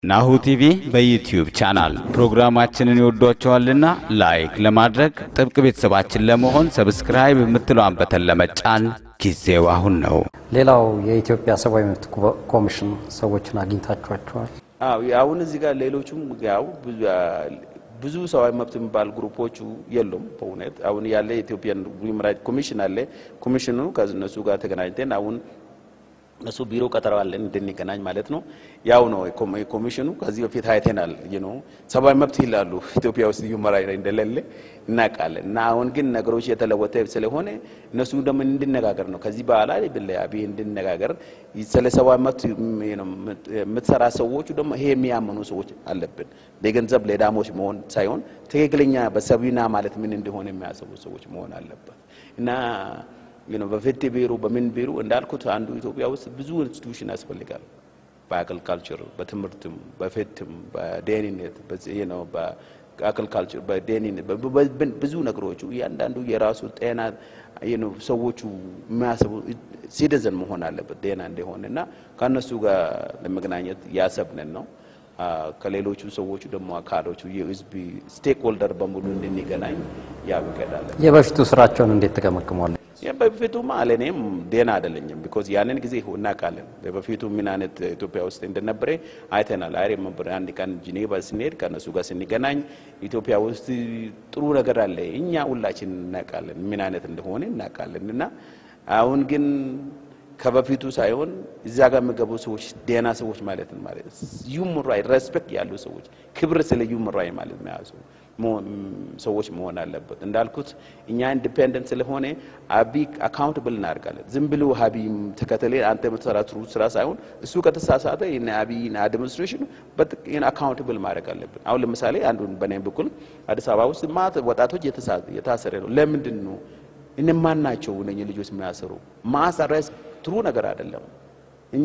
ናሁ ቲቪ በዩትዩብ ቻናል ፕሮግራማችንን ይወዷቸዋልና ላይክ ለማድረግ ጥብቅ ቤተሰባችን ለመሆን ሰብስክራይብ የምትለዋን በተን ለመጫን ጊዜው አሁን ነው። ሌላው የኢትዮጵያ ሰብአዊ መብት ኮሚሽን ሰዎችን አግኝታችኋቸዋል? አዎ አሁን እዚህ ጋር ሌሎቹም ያው ብዙ ሰብአዊ መብት የሚባል ግሩፖቹ የሉም። በእውነት አሁን ያለ የኢትዮጵያን ሁማን ራይትስ ኮሚሽን አለ። ኮሚሽኑ ከእነሱ ጋር ተገናኝተን አሁን እነሱ ቢሮ ቀጠረዋለን እንድንገናኝ ማለት ነው። ያው ነው ኮሚሽኑ ከዚህ በፊት አይተናል። ነው ሰብአዊ መብት ይላሉ ኢትዮጵያ ውስጥ ሁማን ራይትስ እንደሌለ እናውቃለን። እና አሁን ግን ነገሮች የተለወጠ ስለሆነ እነሱ ደግሞ እንድነጋገር ነው ከዚህ በኋላ ብለያቢ እንድነጋገር ስለ ሰብአዊ መብት የምትሰራ ሰዎቹ ደግሞ ይሄ የሚያምኑ ሰዎች አለብን። ለገንዘብ ለዳሞች መሆን ሳይሆን ትክክለኛ በሰቢና ማለት ምን እንደሆነ የሚያስቡ ሰዎች መሆን አለበት እና በፍትህ ቢሮ በምን ቢሮ እንዳልኩት አንዱ ኢትዮጵያ ውስጥ ብዙ ኢንስቲቱሽን ያስፈልጋል። በአግሪካልቸር፣ በትምህርትም፣ በፍትህም፣ በደህንነት በአግሪካልቸር፣ በደህንነት ብዙ ነገሮቹ እያንዳንዱ የራሱ ጤና ሰዎቹ የሚያስቡ ሲቲዘን መሆን አለበት ጤና እንደሆነ እና ከእነሱ ጋር ለመገናኘት ያሰብንን ነው። ከሌሎቹ ሰዎቹ ደግሞ አካሎቹ የህዝብ ስቴክ ሆልደር በሙሉ እንድንገናኝ ያብቀዳለን። የበፊቱ ስራቸውን እንዴት ተገመግሟል? በፊቱማ ለእኔም ደህና አይደለኝም። ቢኮዝ ያንን ጊዜ እናውቃለን። በፊቱ ምን አይነት ኢትዮጵያ ውስጥ እንደነበረ አይተናል። አይ ሪመምበር አንድ ቀን ጂኔቫ ስንሄድ ከእነሱ ጋር ስንገናኝ ኢትዮጵያ ውስጥ ጥሩ ነገር አለ። እኛ ሁላችን እናውቃለን፣ ምን አይነት እንደሆነ እናውቃለን። እና አሁን ግን ከበፊቱ ሳይሆን እዛ ጋር የሚገቡ ሰዎች ደህና ሰዎች ማለት ነው። ማለት ዩመን ራይት ሬስፔክት ያሉ ሰዎች ክብር ስለ ዩመን ራይት ማለት መያዙ ሰዎች መሆን አለበት። እንዳልኩት እኛ ኢንዲፔንደንት ስለሆነ አቢ አካውንትብል እናደርጋለን። ዝም ብሎ ሀቢ ተከተለ አንተ የምትሰራት ስራ ሳይሆን እሱ ከተሳሳተ አቢ አድሚኒስትሬሽኑ አካውንትብል ማድረግ አለብን። አሁን ለምሳሌ አንዱን በእኔ በኩል አዲስ አበባ ውስጥ ማት ወጣቶች የታሰረ ነው። ለምንድን ነው እነማን ናቸው እነኚህ ልጆች የሚያሰሩ? ማሰረስ ጥሩ ነገር አይደለም። እኛ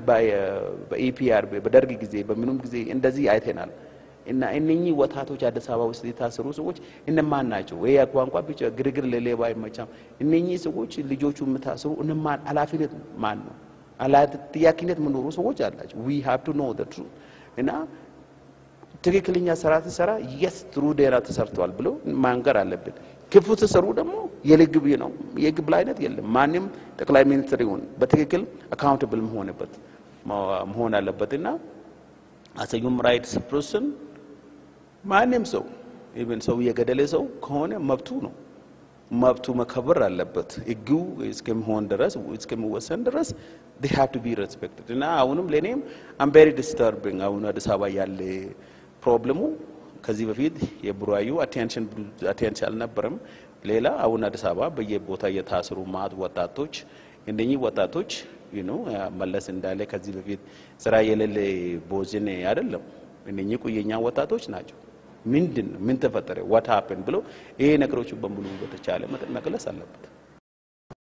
በኢፒአር በደርግ ጊዜ በምኑም ጊዜ እንደዚህ አይተናል። እና እነኚህ ወጣቶች አዲስ አበባ ውስጥ የታሰሩ ሰዎች እነማን ናቸው? ወይ ቋንቋ ብቻ ግርግር ለሌባ አይመቻም። እነኚህ ሰዎች ልጆቹ የምታስሩ እነማን ኃላፊነት ማን ነው? ጥያቄነት የምኖሩ ሰዎች አላቸው። ዊ ሃቭ ቱ ኖ ዘ ትሩዝ እና ትክክለኛ ስራ ትሰራ የስ ጥሩ ዴራ ተሰርተዋል ብሎ ማንገር አለብን። ክፉ ትሰሩ ደግሞ የልግብ ነው የግብል አይነት የለም። ማንም ጠቅላይ ሚኒስትር ይሁን በትክክል አካውንትብል መሆንበት መሆን አለበት እና አሰ ሁማን ራይትስ ፐርሰን ማንም ሰው ኢቨን ሰው የገደለ ሰው ከሆነ መብቱ ነው። መብቱ መከበር አለበት። ህጉ እስከሚሆን ድረስ እስከሚወሰን ድረስ they have to be respected እና አሁንም ለእኔም አም ቬሪ ዲስተርቢንግ አሁን አዲስ አበባ ያለ ፕሮብለሙ ከዚህ በፊት የቡራዩ አቴንሽን አቴንሽን አልነበረም። ሌላ አሁን አዲስ አበባ በየቦታ የታሰሩ ማት ወጣቶች እነኚህ ወጣቶች ዩ መለስ እንዳለ ከዚህ በፊት ስራ የሌለ ቦዝን አይደለም። እነኚህ ቁየኛ ወጣቶች ናቸው። ምንድን ነው ምን ተፈጠረ ዋት ሀፕን ብሎ ይሄ ነገሮች በሙሉ በተቻለ መጠን መግለጽ አለበት።